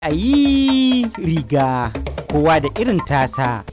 a yi riga kowa da irin tasa.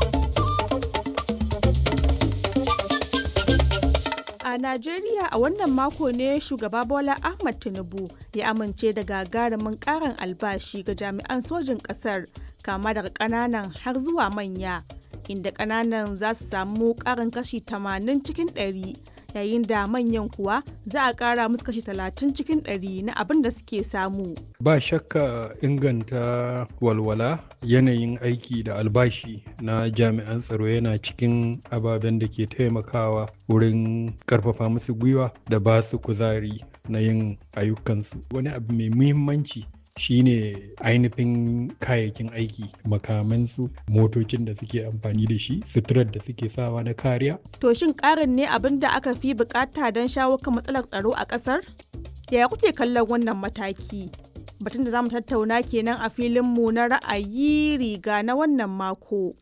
A Najeriya a wannan mako ne shugaba Bola Ahmad Tinubu ya amince da gagarumin karin albashi ga jami'an sojin ƙasar kama daga ƙananan har zuwa manya inda ƙananan za su samu ƙarin kashi 80 cikin 100 yayin da manyan kuwa za a ƙara musu kashi 30 cikin 100 na abin da suke samu. Ba shakka inganta walwala yanayin aiki da albashi na jami'an tsaro yana cikin ababen da ke taimakawa wurin karfafa musu gwiwa da ba su kuzari na yin ayyukansu. Wani abu mai muhimmanci shine ainihin kayayyakin aiki makamansu motocin da suke amfani da shi suturar da suke sawa na kariya To shin ƙarin ne abin da aka fi bukata don shawo kan matsalar tsaro a ƙasar? Yaya kuke kallon wannan mataki? Batun da za mu tattauna kenan a filinmu na ra'ayi riga na wannan mako.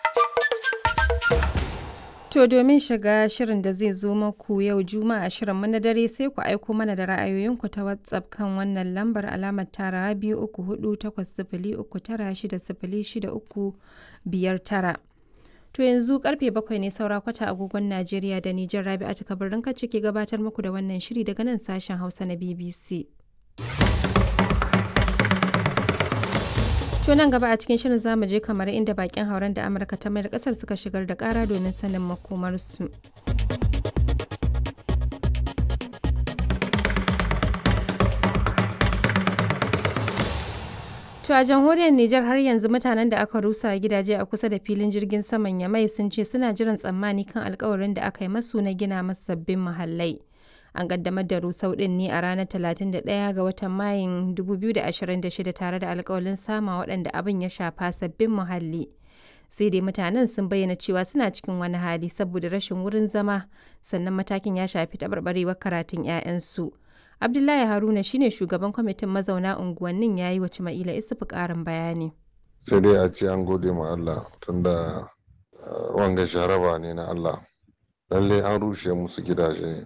To domin shiga shirin da zai zo maku yau Juma'a shirin na dare sai ku aiko mana da ra'ayoyinku ta WhatsApp kan wannan lambar alamar tara biyu uku hudu takwas sifili uku tara shida sifili shida uku biyar tara. To yanzu karfe bakwai ne saura kwata agogon Najeriya da Nijar Rabi'atu Kabirin ka ke gabatar muku da wannan shiri daga nan sashen Hausa na BBC. To nan gaba a cikin shirin zamu je kamar inda bakin hauren da Amurka ta mayar kasar suka shigar da kara domin sanin makomarsu. To a jamhuriyar Nijar har yanzu mutanen da aka rusa gidaje a kusa da filin jirgin saman Yamai sun ce suna jiran tsammani kan alkawarin da aka yi masu na gina masu sabbin muhallai. An kaddamar da rusau din ne a ranar 31 ga watan Mayun 2026 tare da alkawalin sama waɗanda abin ya shafa sabbin muhalli. Sai dai mutanen sun bayyana cewa suna cikin wani hali saboda rashin wurin zama sannan matakin ya shafi taɓarɓarewar karatun 'ya'yansu. Abdullahi Haruna shine shugaban kwamitin mazauna unguwannin ya yi wa Cima'ila Isufu ƙarin bayani. Sai dai a ce an gode ma Allah tunda wanga sharaba ne na Allah. Lalle an rushe musu gidaje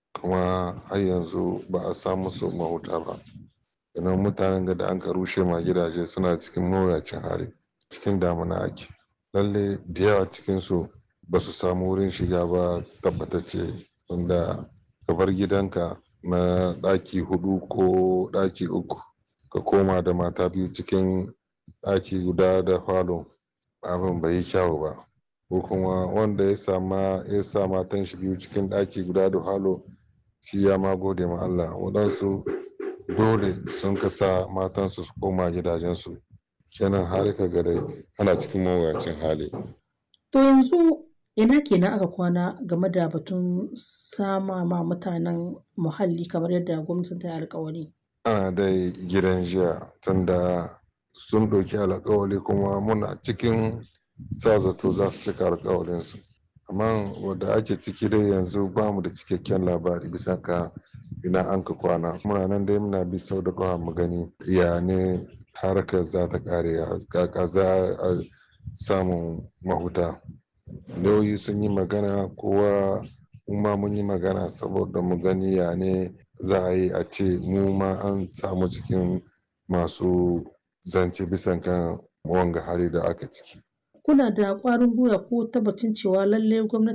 kuma har yanzu ba a sa musu mahuta ba. Idan mutanen da an ka rushe ma gidaje suna cikin mawuyacin hali cikin damuna ake. Lalle da yawa cikinsu ba su samu wurin shiga ba tabbatacce tunda ka bar gidanka na ɗaki hudu ko ɗaki uku ka koma da mata biyu cikin ɗaki guda da falo abin bai yi kyawu ba ko kuma wanda ya sama ya sa matan shi biyu cikin ɗaki guda da falo shi ya ma gode ma Allah waɗansu dole sun kasa matansu su koma gidajensu kenan har ka ga dai ana cikin mawuyacin hali to yanzu ina kenan aka kwana game da batun sama ma mutanen muhalli kamar yadda gwamnatin ta yi alkawari ana dai gidan jiya tunda sun ɗauki alkawari kuma muna cikin sa zato za su cika alkawarinsu amma wadda ake ciki dai yanzu ba mu da cikakken labari bisa ka ina an ka kwana muna nan dai muna bi sau da kawa mu gani ya ne harkar za ta kare kaka za a samun mahuta lauyi sun yi magana kowa ma mun yi magana saboda mu gani ya ne za a yi a ce mu ma an samu cikin masu zance bisan kan wanga hali da aka ciki kuna da ƙwarin gwiwa ko tabbacin cewa lallai gwamnati